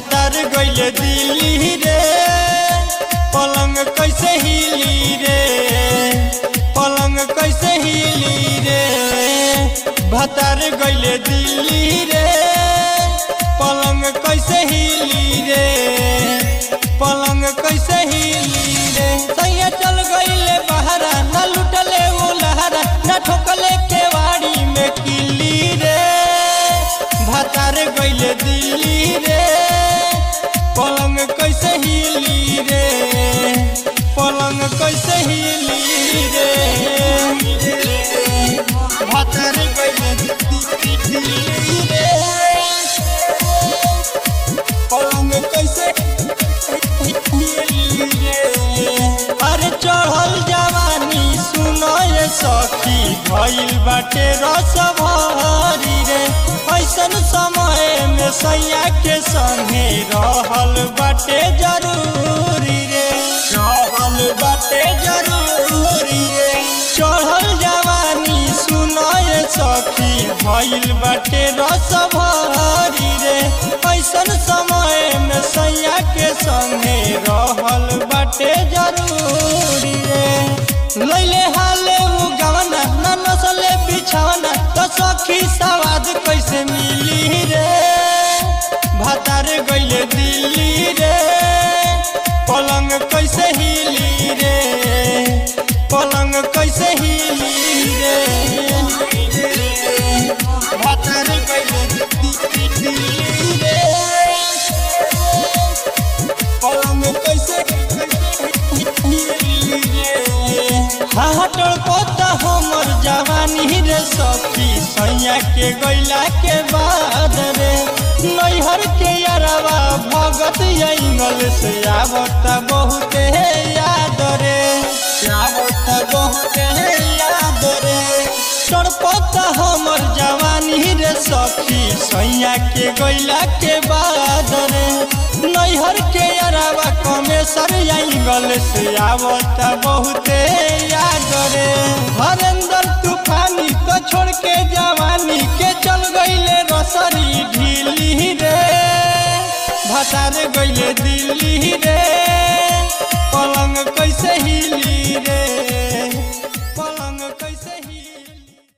भतार गइले दिल्ली रे पलंग कैसे हिली रे पलंग कैसे हिली रे भतार गइले दिल्ली रे पलंग कैसे हिली रे पलंग कैसे हिली रे सैया चल गइले बहरा न लुटले वो लहरा न ठोकले केवाड़ी में किली रे भतार गइले दिल्ली रे पलंग कैसे हिली रे पलंग कैसे हिली रे भतार गइले दिल्ली रे पलंग कैसे हिली रे अरे चढ़ल जवानी सुनो ये सखी भइल बाटे रस भरी रे ऐसन समय में सैया के संगे रहल बाटे जरूरी रे रहल बाटे जरूरी रे चढ़ल जवानी सुनो ये सखी भइल बाटे रस भरी रे ऐसन समय में सैया के संगे रहल बाटे जरूरी रे लैले हाले उ गवना न नसले बिछवना तो सखी सवाद कैसे मिली रे भतार गइले दिल्ली रे पलंग कैसे हिली रे पलंग कैसे हिली रे भतार गइले दिल्ली रे पलंग कैसे हिली रे हाटल पोता हमर जवानी रे सखी सैया के गैला के बाद रे नैहर के यारवा भगत इंगल से आवत बहुत याद रे आवत बहुत याद रे तड़पत हमर जवानी रे सखी सैया के गैला के बाद रे नैहर के अरावा कमेसर आइगल से आवत बहुते याद रे हरेंद्र तूफानी तो छोड़ के जवानी के चल गईले रसरी ढीली रे भतार गईले दिल्ली रे